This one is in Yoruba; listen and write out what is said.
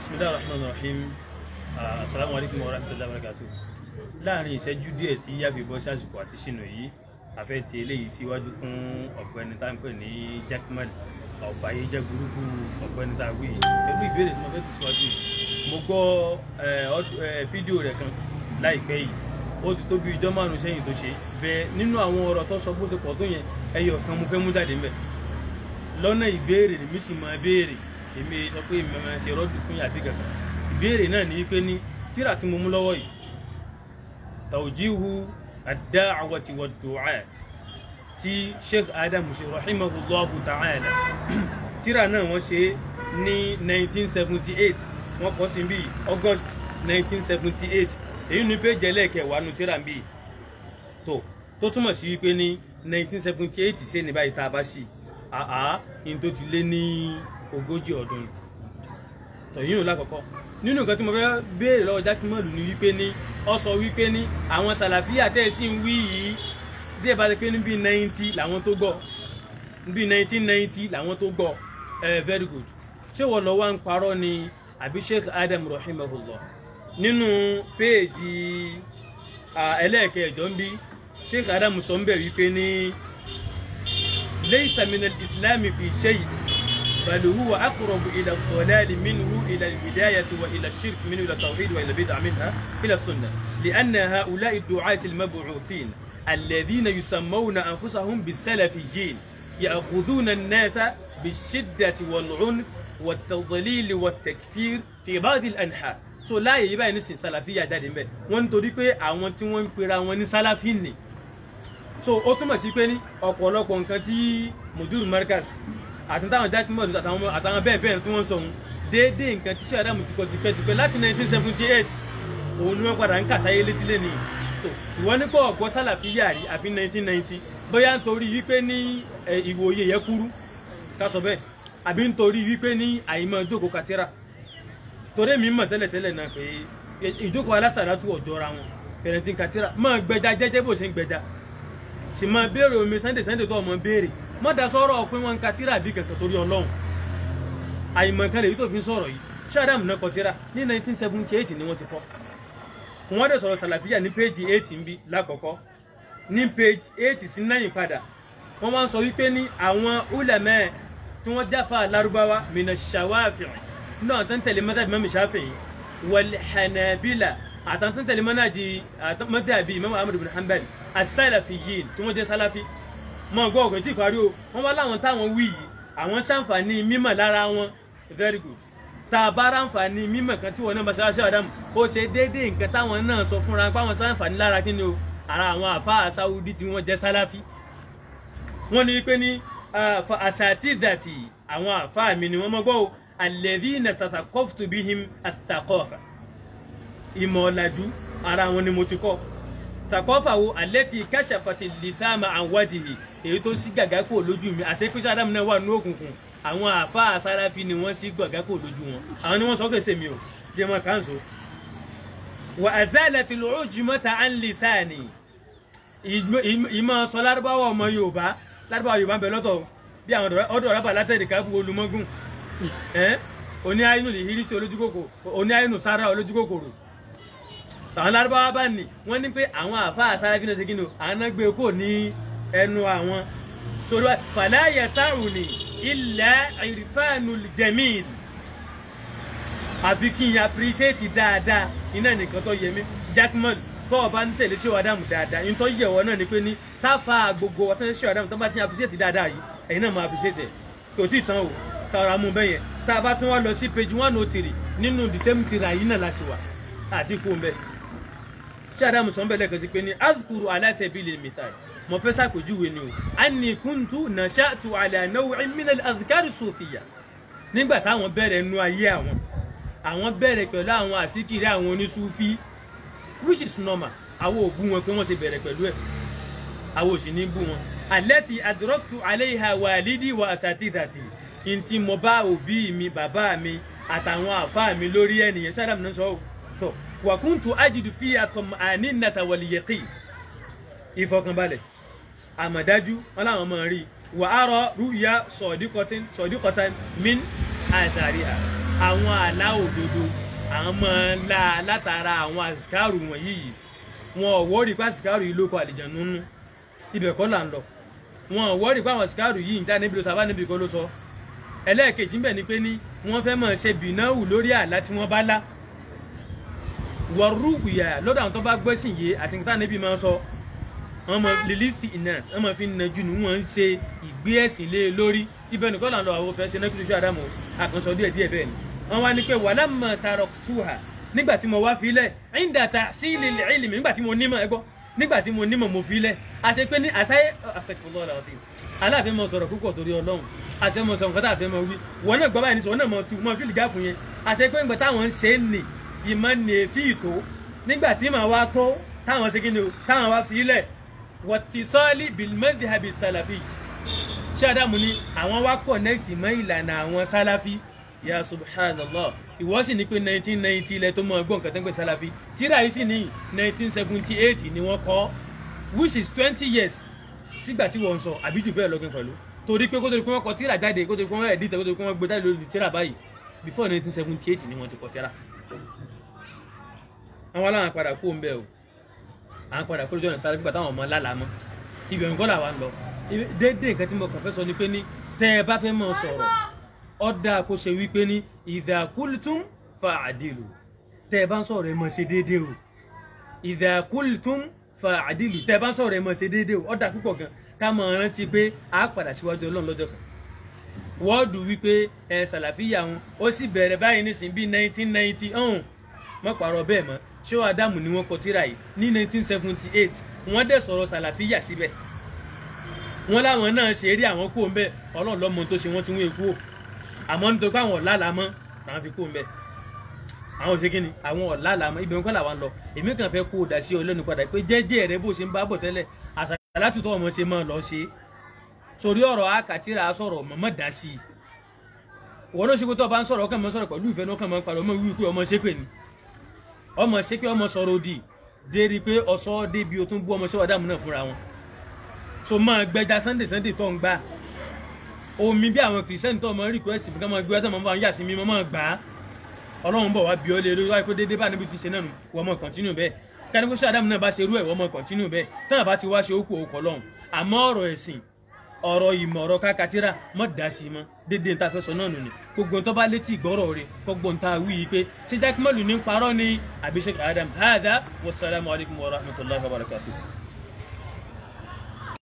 bisimilahi rahman rahim asalaamu alaykum wa rahmatulahi wa barakatu láàrin ìṣẹ́jú díẹ̀ tí yáfi bọ́ sí àsìkò àti sínú yìí àfẹ́ ti eléyìí síwájú fún ọ̀gbẹ́ni tá ń pè ní jackman ọ̀bàyé jẹ́ burúkú ọ̀gbẹ́ni tá a wí yìí pẹ̀lú ìbéèrè tí mo fẹ́ ti síwájú yìí mo gbọ́ fídíò rẹ̀ kan láìpẹ́ yìí ó ti tó bí ijọ́ márùn-ún sẹ́yìn tó ṣe bẹ́ẹ̀ nínú àwọn ọ̀rọ̀ tó sọ bó ṣe pọ̀ tó yẹn ẹyọ kan mo fẹ́ mú jáde ńbẹ̀ lọ́nà ìbéèrè lèmi sì máa béèrè èmi sọ pé èmi máa ṣe rọ́dù fún yàtí kankan ìbéèrè náà ní pé ní tíra tí mo mú lọ́wọ́ yìí tawjihu ad-da'wati wad-du'at tí sheikh adam ṣe rahimahullahu ta'ala tíra náà wọ́n ṣe ní 1978 wọ́n kọ́ sí bí august 1978 èyí ní péjì ẹlẹ́ẹ̀kẹwàá nu tíra bí tó tó túmọ̀ sí wípé ní 1978 ṣe ní báyìí tá a bá ṣì àá in tó ti lé ní ogójì ọdún tọ̀yìn òun lákọ̀ọ́kọ́ nínú nǹkan tí mo fẹ́ béèrè lọ́wọ́ jákèmọ́lù ni wípé ní ọ sọ wípé ní àwọn sàlàfíà tẹ́ ẹ sì ń wí yìí díẹ̀ bá ti pé ní bíi ninety làwọn tó gbọ́ bíi nineteen ninety làwọn tó gbọ́ ẹ very good ṣé wọ́n lọ wá ń parọ́ ni àbí sheikh adam rahimahullah nínú péèjì ẹlẹ́ẹ̀kẹjọ ń bí sheikh adam sọ ń bẹ̀ wípé ní laysa min al-islam fi shay بل هو أقرب إلى الضلال منه إلى الهداية وإلى الشرك منه إلى التوحيد وإلى البدع منها إلى السنة لأن هؤلاء الدعاة المبعوثين الذين يسمون أنفسهم بالسلفيين يأخذون الناس بالشدة والعنف والتضليل والتكفير في بعض الأنحاء so láàyè yìí báyìí nísìnyí sàlàfíà jáde mbẹ wọn nítorí pé àwọn tí wọn ń pera wọn ní sálàfí ni so ó túmọ̀ sí pé ní ọ̀pọ̀lọpọ̀ nǹkan tí mudur markaz àti táwọn jack mọ́ọ̀dù àtàwọn àtàwọn bẹ́ẹ̀ bẹ́ẹ̀ tí wọ́n sọ ohun déédéé nǹkan tí sẹ́yà dàmú ti kọ́ tipẹ́tipẹ́ láti 1978 òun ni wọ́n padà ń kàsáyé létí lẹ́nu tó ìwọ nípa ọ̀gbọ́ sálàfí yàrí àfi 1990 bóyá nítorí wípé ní ìwòye yẹ kúrú ká sọ bẹ́ẹ̀ àbí nítorí wípé ní àìmọ̀ ìjókòó katira torí mi mọ̀ tẹ́lẹ̀tẹ́lẹ̀ náà pé ìjókòó alásàdátù ọ̀jọ́ra wọn pẹ̀lẹ́tì katira máa gbẹja jẹ́jẹ́ bó ṣe ń gbẹja sì máa béèrè omi sunday sunday tó ọmọ béèrè mọ́ da sọ́rọ̀ pé wọ́n ń ka tíra bí kẹ̀kẹ́ torí ọlọ́run àìmọ̀kan lèyí tó fi ń sọ̀rọ̀ yìí ṣáàdàmù náà kọ tíra ní 1978 ni wọ́n ti kọ́ wọ́n dẹ̀ sọ̀rọ̀ sàlàfíà ní péjì 8 ń bí lákọ̀ọ́kọ́ ní péjì 8 sí 9 padà wọ́n máa ń sọ wípé ní àwọn ulẹ̀mẹ́ tí wọ́n jáfa lárúbáwá mina ṣàwáfìn náà tó ń tẹ̀lé mọ́tàbí mọ́mí ṣáfìn wal hanabila àtàwọn tó ń tẹ̀lé mọ́tàbí imam ahmad bin hanbal as-salafiyyin tí wọ́n jẹ́ sálàfí mọ gbọ́ ọ̀gbìn tí ìparí o wọ́n wá láwọn táwọn wí yìí àwọn ṣàǹfààní mímọ̀ lára wọn very good tá a bá ráǹfààní mímọ̀ kan tí wọn náà masalasi adamu ó ṣe déédéé nǹkan táwọn náà sọ fúnra pé àwọn ṣàǹfààní lára kí ni o ara àwọn àfáà sáwùdí tí wọ́n jẹ́ sálàfí wọ́n ní pé ní àṣàtì dàtì àwọn àfáà mi ni wọ́n mọ́ gbọ́ o alladhina tathaqaftu bihim ath-thaqafa ìmọ̀ ọ̀làjú ara wọn ni mo ti kọ́ sàkọ́fà wo àlẹ́tì kẹ́sàfàtì lìsáàmà àwádìí èyí tó sí gàgá kò lójú mi àṣepẹ́sẹ́ adamu náà wà ní òkùnkùn àwọn àfa àsáráfi ni wọ́n sí gàgá kò lójú wọn àwọn ni wọ́n sọ kèsè mi ò jẹ́ mọ́ kánṣó. wà á zálẹ̀ tí lóò jùmọ́ta à ń lè sáàní ìmọ̀ sọ lárúbáwá ọmọ yorùbá lárúbáwá yorùbá ń bẹ lọ́tọ̀ bí àwọn ọ̀dọ̀ rábà látẹ̀dì káàbù olùmọ́gùn oní àyínú lè hírísí olójúkòkòrò oní àyínú sára olójúkòkòrò àwọn lárúbáwá bá ní wọ́n ní pé àwọn àfáà sára fínà ṣe kí ni o àwọn náà gbé kò ní ẹnu àwọn sọ̀rọ̀ fàlàyé sáàrùn ní ilẹ̀ ìrìfáànù jẹ̀míìl àfi kí n appreciate dáadáa iná nìkan tó yẹ mí jackman tó o bá ń tẹ̀lé ṣé wàdàmù dáadáa yín tó yẹ wọ́n náà ni pé ní táfà gbogbo ọ̀tán ṣé wàdàmù tó bá ti appreciate dáadáa yìí ẹ̀yin náà máa appreciate ẹ̀ kò tí ì tán o tààrà mú bẹ́yẹn tá a bá tún wá lọ sí page one oh three nínú the same tira yìí náà láti wà àti kú bẹ́ẹ̀ tí adamu sọ ń bẹ̀lẹ̀ kan sí pé ní azkuru ala sabili mithal mo fẹ́ sàpèjúwe ni o anni kuntu nasha'tu ala naw'in min al-adhkari sufiya nígbà táwọn bẹ̀rẹ̀ nu ayé àwọn àwọn bẹ̀rẹ̀ pẹ̀lú àwọn àsìkiri àwọn onísúfí which is normal àwọn ò bú wọn pé wọ́n ṣe bẹ̀rẹ̀ pẹ̀lú ẹ̀ àwọn ò sì ní bú wọn allati adraktu alayha walidi wa asatidati ntí mo bá òbí mi bàbá mi àtàwọn àfa mi lórí ẹnìyẹn sádàmù náà sọ ọ́ tọ̀ wàkúntù ajidu fi àtọ̀m ànínàtà wàlìyẹ̀kì ìfọkànbalẹ̀ àmọ̀dájú wọn làwọn máa rí wà á rọ rúùyà sọ̀díkọ̀tàn min àtàrí à àwọn àlá òdodo àwọn máa ń la látara àwọn àsìkárù wọ̀nyí yìí wọn ò wọ́ọ̀rì pé àsìkárù yìí ló kọ àlìjànnú nínú ibẹ̀ kọ́ là ń lọ wọn ò wọ́ọ̀rì pé àwọn àsìkárù yìí ń dá níbi ló sábà níbi kọ́ ló sọ ẹlẹ́ẹ̀kejì ń bẹ̀ ni pé ní wọ́n fẹ́ máa ṣe bìnáwù lórí àlá tí wọ́n bá lá wọ̀rú ìyà lọ́dọ̀ àwọn tó bá gbẹ́sìn yé àti nǹkan níbi máa sọ wọ́n mọ lilisti inas wọ́n mọ fi ń najú ni wọ́n ń ṣe ìgbé ẹ̀sìn lé lórí ibẹ̀ nìkan là ń lọ àwọn fẹ́ ṣe nákìlú sí àdámọ̀ àkànṣọ díẹ̀ díẹ̀ bẹ́ẹ̀ ni wọ́n wá ní pé wàhálà mọ̀ tààrọ̀ tuha nígbà tí mo wá filẹ̀ ẹ̀yìndà ta sí ilé ìlìmí nígbà tí mo nímọ̀ ẹgbọ́ nígbà tí mo nímọ̀ mo filẹ̀ àṣẹ pé ní àṣẹ àṣẹkùnlọ́ ọ̀la ọ̀tí aláàfin mọ sọ̀rọ̀ púpọ̀ torí ọlọ́run àṣẹ mọ sọ̀rọ̀ kọ́tà àfẹ́ mọ wí wọn náà gbọ́ báyìí ní sọ wọn náà mọ tu mọ fílì gáàpù yẹn àṣẹ pé nígbà táwọn ń ṣe é nì ìmọ̀ ní etí ìtò nígbà tí màá wá tó táwọn ṣe kí ni o táwọn wá filẹ̀ wọ́tísọ́ọ́lì bìlmẹ́dì habi sálàfì ṣé àdàmú ni àwọn wá kọ̀nẹ́ẹ̀tì mọ́ ìlànà àwọn sálàfì ya subhanallah ìwọ sì ní pé 1990 ilẹ̀ tó mọ ọgbọ́n nǹkan tó ń pè sálàfì tíra yìí sì ní 1978 ni wọ́n kọ́ which is 20 years sígbà tí wọ́n ń sọ àbí jù bẹ́ẹ̀ lọ́gbìn pẹ̀lú torí pé kó tó di pé wọ́n kọ tíra jáde kó tó di pé wọ́n ẹ̀dí tẹ̀ kó tó di pé wọ́n gbé jáde lórí tíra báyìí before 1978 ni wọ́n ti kọ tíra àwọn aláwọn padà kú ń bẹ o à ń padà kó lójú ọ̀nà sáré gbígbà táwọn ọmọ lálàá mọ́ ibi ọ̀hún kọ́ làwa ń lọ déédéé nǹkan tí mo kàn fẹ́ sọ ni pé ní tẹ́ ẹ bá fẹ́ mọ̀ sọ̀rọ̀ ọ̀dà kó ṣe wípé ní idha qultum fa'dilu tẹ́ ẹ bá ń sọ̀rọ̀ ẹ mọ̀ ṣe déédéé o idha qultum fa'dilu tẹ́ ẹ bá ń sọ̀rọ̀ ẹ mọ̀ ṣe déédéé o ọ̀dà púpọ̀ gan ká mọ̀ rántí pé a padà síwájú ọlọ́run lọ́jọ́ kan wọ́ọ̀dù wípé ẹ sàlàfíà wọn ó sì bẹ̀rẹ̀ báyìí nísìnyí bíi 1990 ọ̀hún mọ́ pàrọ̀ bẹ́ẹ̀ mọ́ ṣé adamu ni wọ́n kọ tírà yìí ní 1978 wọ́n dẹ̀ sọ̀rọ̀ sàlàfíà síbẹ̀ wọ́n láwọn náà ṣe rí àwọn kó ń bẹ́ ọlọ́run lọ́mọ tó ṣe wọ́n ti wọ́n èkó àmọ́ nítorí pé àwọn ọ̀làlà mọ́ làwọn fi kó ń bẹ́ àwọn ò ṣe kí ni àwọn ọ̀làlà mọ́ ibẹ̀ nǹkan làwọn lọ èmi kàn fẹ́ kó o dà sí ọ lẹ́nu padà pé jẹ́jẹ́ rẹ bó ṣe ń bá bọ̀ tẹ́lẹ̀ àṣàlátùtọ̀ ọmọ ṣe máa lọ ṣe sórí ọ̀rọ̀ akàtìrà sọ̀rọ̀ mọ̀mọ́ dá sí i wọ́n ló ṣe pé tó o bá ń sọ̀rọ̀ ọkàn mọ́ sọ̀rọ̀ pẹ̀lú ìfẹ́ náà kàn mọ́ parọ́ ọmọ wíwí pé ọmọ ṣépè ni ọmọ ṣe pé ọmọ sọ̀rọ̀ òdì dérí pé ọ̀sọ́ débi o tún bú ọmọ ṣẹ́wà dàmú náà fúnra wọn so máa gbẹja sunday sunday tó ń gbà omi bí àwọn kìrìsìtẹ́nì tó ọmọ request fún ká máa gbé ọtọ́ máa ń yà sí mi máa gbà á ọlọ́run bọ̀ wá bí ọ lé lórí wáyé pé déédéé bá níbi ti ṣe náà nù wọ́n mọ̀ continue bẹ́ẹ̀ káni pé ṣé àdàmú náà bá ṣe irú ẹ̀ wọ́n mọ̀ continue bẹ́ẹ̀ táwọn bá ti wá ṣe ókú òkò lọ́hùn àmọ́ ọ̀rọ̀ ẹ̀sìn ọ̀rọ̀ ìmọ̀ ọ̀rọ̀ kákàtírà mọ̀ dá sí i mọ́ dédé ń ta fẹ́ sọ náà nù ni gbogbo tó bá létí ìgbọ́rọ̀ rẹ̀ gbogbo ń ta wí yìí pé ṣé jákèmọ́lù ní parọ́ ni àbí Sheikh Adam hada wasalaamu alaykum wa rahmatulahi wa barakatuh.